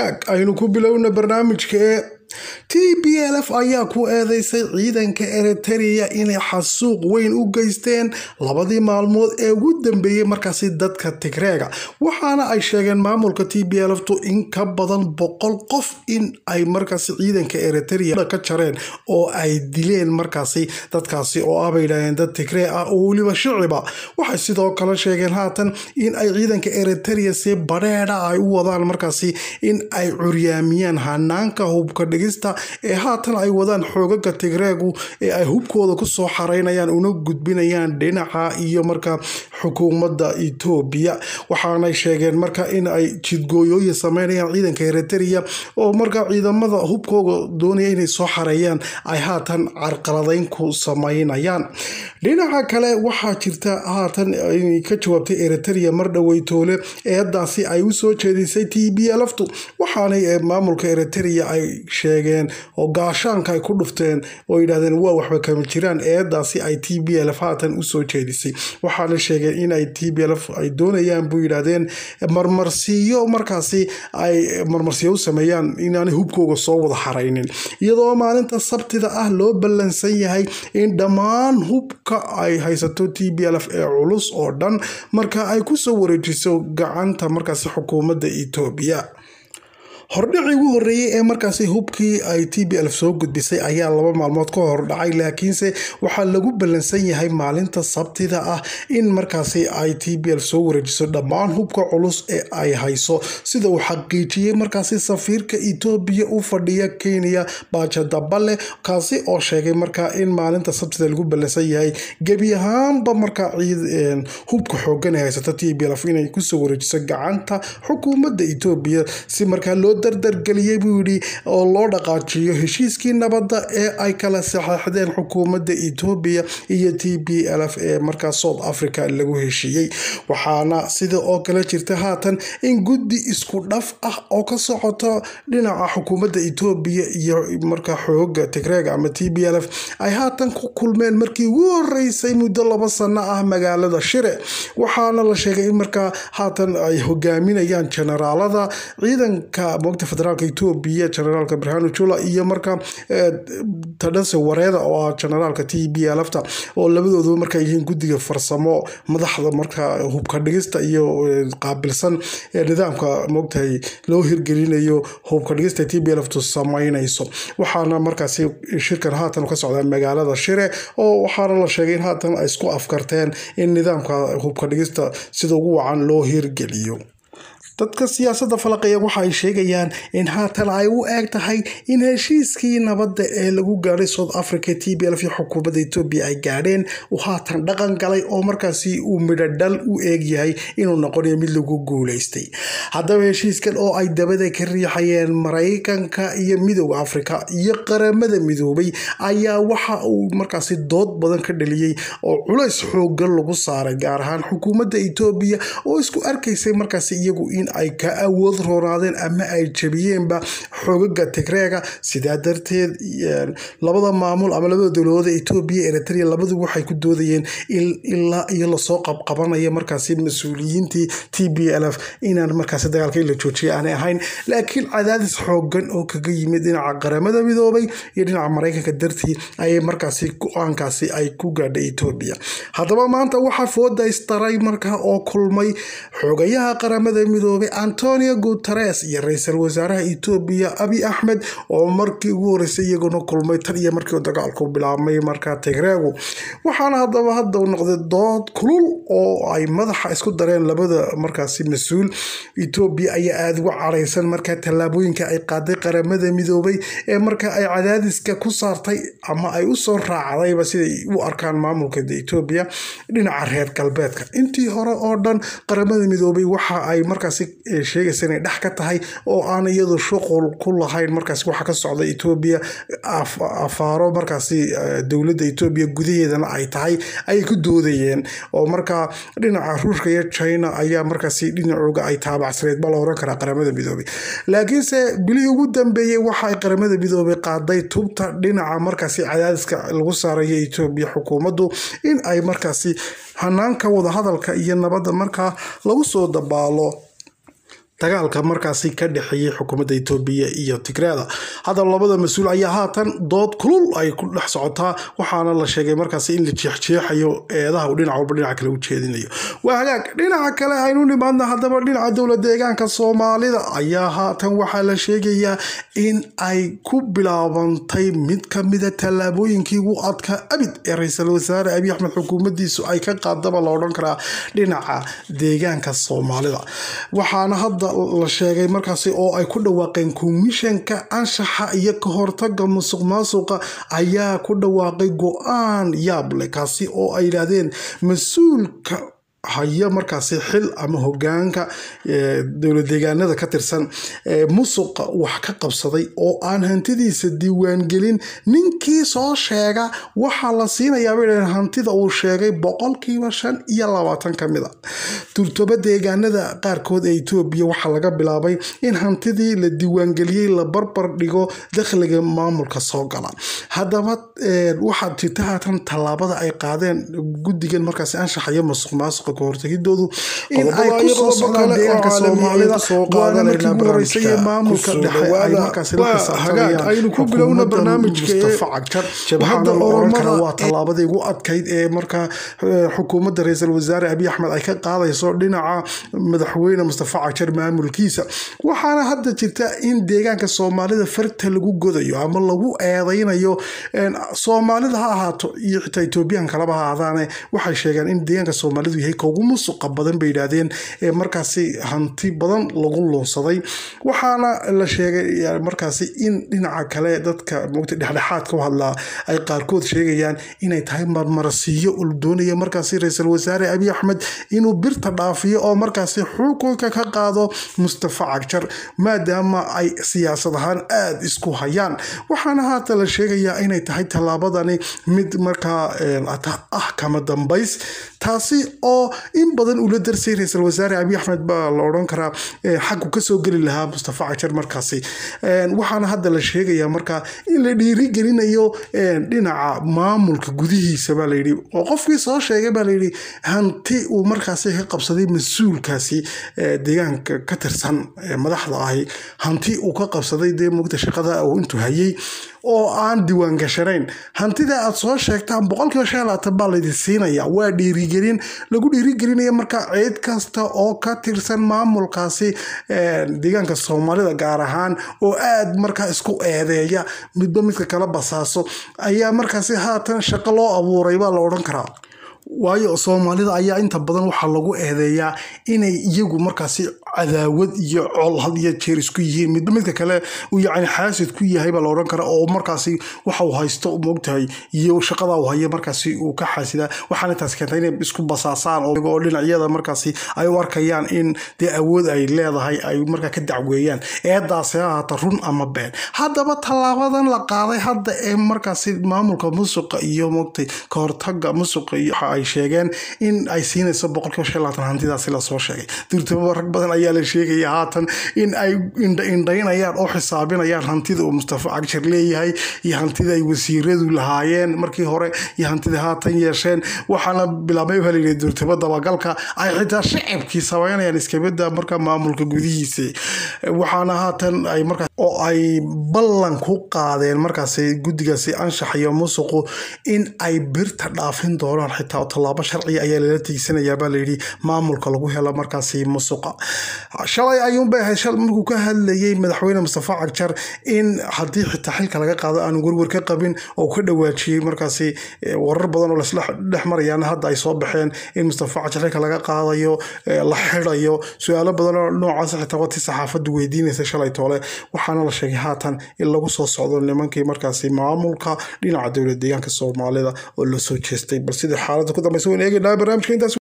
aynu ku bilowna barnaamijka ee t b l f ayaa ku eedeysay ciidanka eritereya inay xasuuq weyn u geysteen labadii maalmood ee ugu dambeeyey markaasi dadka tigreega waxaana ay sheegeen maamulka t b l ftu in ka badan boqol qof in ay markaasi ciidanka eritereya ka jareen oo ay dileen markaasi dadkaasi oo ah bay yidhahdeen dad tigree ah oo weliba shiciba waxay sidoo kale sheegeen haatan in ay ciidanka eritereya si badheedha ay u wadaan markaasi in ay curyaamiyaan hanaanka hubka dhigista ee haatan ay wadaan xoogaga tigreegu ee ay hubkooda kusoo xareynayaan una gudbinayaan dhinaca iyo marka xukuumadda etoobiya waxaanay sheegeen marka in ay jidgooyooyin sameynayaan ciidanka eritereya oo marka ciidamada hubkooda doonaya inay soo xareeyaan ay haatan carqaladeyn ku sameynayaan dhinaca kale waxaa jirta haatan inay ka jawaabtay eritereya mar dhoweytoole eedaasi ay usoo jeedisay t b lftu waxaanay maamulka eritereya ay sheegeen oo gaashaanka ay ku dhufteen oo yidhahdeen waa waxba kama jiraan eedaasi ay t b lf haatan usoo jeedisay waxaana sheegeen inay t b lf ay doonayaan buu yidhahdeen marmarsiiyo markaasi ay marmarsiyo u sameeyaan inaanay hubkooga soo wada xaraynin iyadoo maalinta sabtida ah loo ballansan yahay in dhammaan hubka ay haysato t b lf ee culus oo dhan marka ay kusoo wareejiso gacanta markaasi xukuumadda etoobiya hordhicii ugu horreeyey ee markaasi hubkii ay t b lf soo gudbisay ayaa laba maalmood ka hor dhacay laakiinse waxaa lagu ballansan yahay maalinta sabtida ah in markaasi ay t b lf soo wareejiso dhammaan hubka culus ee ay hayso sida uu xaqiijiyey markaasi safiirka etoobiya u fadhiya kenya baajadabale kaasi oo sheegay markaa in maalinta sabtida lagu ballansan yahay gebi ahaanba markaa hubka xoogan ee haysata t b lf inay kusoo wareejiso gacanta xukuumadda etoobiya si markaa loo dardargeliyey buu yidhi oo loo dhaqaajiyo heshiiskii nabadda ee ay kala saxeixdeen xukuumadda etoobiya iyo t b lf ee markaa south africa lagu heshiiyey waxaana sida oo kale jirta haatan in guddi isku dhaf ah oo ka socoto dhinaca xukuumadda etoobiya iyo markaa xooga tigreega ama t b lf ay haatan ku kulmeen markii ugu horeysay muddo laba sano ah magaalada shire waxaana la sheegay in markaa haatan ay hogaaminayaan generaalada ciidanka mogta federaalka etoobiya generaalka barhano jula iyo marka tadhase wareeda oo ah generaalka t b lfta oo labadooduba marka yihiin guddiga farsamo madaxda marka hubka dhigista iyo qaabilsan nidaamka mogtahay loo hirgelinayo hubka dhigista t b lftu sameynayso waxaana markaasi shirkan haatan ka socdaa magaalada shire oo waxaana la sheegay in haatan ay isku afkarteen in nidaamka hubka dhigista sida ugu wacan loo hirgeliyo dadka siyaasadda falaqeeya waxa ay sheegayaan in haatan ay u eeg tahay in heshiiskii nabadda ee lagu gaadhay south africa t b lf iyo xukuumadda etoobiya ay gaadheen uu haatan dhaqan galay oo markaasi uu midhodhal u eeg yahay inuu noqonayo mid lagu guulaystay haddaba heshiiskan oo ay dabada ka riixayeen maraykanka iyo midooda afrika iyo qaramada midoobay ayaa waxa uu markaasi dood badan ka dhaliyey oo culays xoogan lagu saaray gaar ahaan xukuumadda etoobiya oo isku arkaysay markaasi iyagu in ay ka awood roonaadeen ama ay jabiyeenba xoogaga tigreega sidaa darteed labada maamul ama labada dowladood etoobiya eritrea labadu waxay ku doodayeen ilaa iyo lasoo qabqabanaya markaasi mas-uuliyiintii t b l f inaan markaasi dagaalka in la joojiya aanay ahayn laakiin cadaadis xoogan oo kaga yimid dhinaca qaramada midoobay iyo dhinaca maraykanka dartii ayay markaasi go-aankaasi ay ku gaadhay etoobiya haddaba maanta waxaa fooda istaray markaa oo kulmay xoogayaha qaramada midoobay antonio guteres iyo ra-iisul wasaaraha etoobiya abi axmed oo markii ugu horeysay iyaguna kulmay tan iyo markii dagaalku bilaabmay markaa tigreegu waxaana haddaba hadda noqday dood kulul oo ay madaxa isku dareen labada markaasi mas-uul etoobiya ayaa aada uga caraysan markaa tallaabooyinka ay qaaday qaramada midoobay ee markaa ay cadaadiska ku saartay ama ay usoo raacdayba siday u arkaan maamulka etoobiya dhinaca reer galbeedka intii hore oo dhan qaramada midoobay waxa ay markaasi sheegaysa inay dhex ka tahay oo aan iyadu shuqul ku lahayn markaasi waxa ka socda etoobiya afaaro markaasi dowladda etoobiya gudaheedana ay tahay ayay ku doodayeen oo markaa dhinaca ruushka iyo china ayaa markaasi dhinacooga ay taabacsaneed ba la oran karaa qaramada midoobay laakiinse bilihii ugu dambeeyey waxa ay qaramada midoobay qaaday tubta dhinaca markaasi cadaadiska lagu saarayo etoobiya xukuumaddu in ay markaasi hanaanka wadahadalka iyo nabadda markaa lagu soo dabaalo dagaalka markaasi ka dhexeeyey xukuumadda etoobiya iyo tigreeda haddaba labada mas-uul ayaa haatan dood kulul ay ku dhex socotaa waxaana la sheegay markaasi in la jeexjeexayo eedaha uu dhinac walba dhinaca kale u jeedinayo waa hagaag dhinaca kale aynu nimaadna haddaba dhinaca dowla deegaanka soomaalida ayaa haatan waxaa la sheegayaa in ay ku bilaabantay mid ka mida tallaabooyinkii ugu adkaa abid ee ra-iisul wasaare abiy axmed xukuumaddiisu ay ka qaadaba la odhan karaa dhinaca deegaanka soomaalida waxaana hadda la sheegay markaasi oo ay ku dhawaaqeen komishanka anshaxa iyo ka hortaga musuq maasuqa ayaa ku dhawaaqay go-aan yaable kaasi oo ay yidhaahdeen mas-uulka haya markaasi xil ama hogaanka dowla deegaanada ka tirsan musuqa wax ka qabsaday oo aan hantidiisa diiwaangelin ninkii soo sheega waxaa la siinayaabay dhaheen hantida uu sheegay boqolkiiba shan iyo labaatan ka mid a turtoba deegaanada qaarkood ee etoobiya waxaa laga bilaabay in hantidii la diiwaangeliyey la barbar dhigo dakhliga maamulka soo gala haddaba waxaa jirta haatan tallaabada ay qaadeen guddigan markaasi anshaxa iyo musuq maasuqa kahortagidoodu in ay kusoo socdaan deegaanka soomaalida waana markii ugu horeysay ee maamulka dhexe ay markaasi la xisaabtamayaan ku bilowna barnaamijka mustafa cagjar waxaana la oran karaa waa tallaabadii ugu adkayd ee markaa xukuumadda ra-iisul wasaare abiy axmed ay ka qaadayso dhinaca madaxweyne mustafa cagjar maamulkiisa waxaana hadda jirta in deegaanka soomaalida farta lagu godayo ama lagu eedeynayo soomaalida ha ahaato iyo xitaa etoobiyan kalaba ha ahaadaane waxay sheegeen in deegaanka soomaalidu yahay ugu musuqa badan bay yidhaahdeen ee markaasi hanti badan lagu luunsaday waxaana la sheegay markaasi in dhinaca kale dadka mogta dhexdhexaadka u hadlaa ay qaarkood sheegayaan inay tahay marmarasiiyo uu doonaya markaasi ra-iisul wasaare abiy axmed inuu birta dhaafiyo oo markaasi xukunka ka qaado mustafa cagjar maadaama ay siyaasad ahaan aada isku hayaan waxaana haata la sheegayaa inay tahay tallaabadani mid markaa ah kama dambays taasi oo in badan ula darsay ra-iisul wasaare abiy axmed baa la odhan karaa xaggu kasoo geli lahaa mustafa cajar markaasi waxaana hadda la sheegayaa markaa in la dhiirigelinayo dhinaca maamulka gudihiisa baa layidhi oo qofkii soo sheegay baa layidhi hanti uu markaasi ka qabsaday mas-uulkaasi deegaanka ka tirsan madaxda ahi hanti uu ka qabsaday dee mugta shaqada uu intuu hayay oo aan diiwaan gashanayn hantida aad soo sheegtaan boqolkiiba shan labaatan baa laydin siinaya waa dhiirigelin lagu dhiirigelinaya markaa ciid kasta oo ka tirsan maamulkaasi deegaanka soomaalida gaar ahaan oo aad markaa isku eedeeya midba midka kala basaaso ayaa markaasi haatan shaqo loo abuuray baa la odhan karaa waayo soomaalida ayaa inta badan waxaa lagu eedeeyaa inay iyagu markaasi cadaawad iyo col had iyo jeer isku yihiin midba midka kale uu yacni xaasid ku yahay baa la odhan kara oo markaasi waxa uu haysto moogtahay iyo shaqada uu hayo markaasi uu ka xaasidaa waxaana taas keentay inay isku basaasaan oo dhinacyada markaasi ay u arkayaan in dee awood ay leedahay ay markaa ka dacweeyaan eedaasi ha ahaata run ama been haddaba tallaabadan la qaaday hadda ee markaasi maamulka musuqa iyo moogtay ka hortaga musuqa iyo waxa ay sheegeen in ay siinayso boqolkiiba shan labaatan hantidaasi lasoo sheegay durtaba rag badan ayaa la sheegaya haatan in ay indhaynayaan oo xisaabinayaan hantida uu mustafa cagjar leeyahay iyo hantida ay wasiiradu lahaayeen markii hore iyo hantida haatan yeesheen waxaana bilaabay baa layidhi durtaba dabagalka ay xitaa shacabkii sameynayaan iskabada marka maamulka gudihiisa waxaana haatan ay markaa oo ay ballan ku qaadeen markaasi guddigaasi anshax iyo musuqu in ay birta dhaafin doonaan xitaa tallaabo sharciga ayaa lala tiigsanayaa baa layidhi maamulka lagu helo markaasi musuqa shalay ayuunbay ahayd shal markuu ka hadlayay madaxweyne mustafa cagjar in haddii xitaa xilka laga qaado aanu werwer ka qabin oo ka dhawaajiyey markaasi warar badan oo lasla dhex marayaan hadda ay soo baxeen in mustafa cagjar xilka laga qaadayo la xidayo su-aalo badan oo noocaas xitaa wati saxaafaddu weydiinaysa shalay toole waxaana la sheegay haatan in lagu soo socdo nimankii markaasi maamulka dhinaca dowlad deegaanka soomaalida oo la soo jeestay bal sidii xaaladda ku dambaysa waan eegaynaa barnaamijka intaas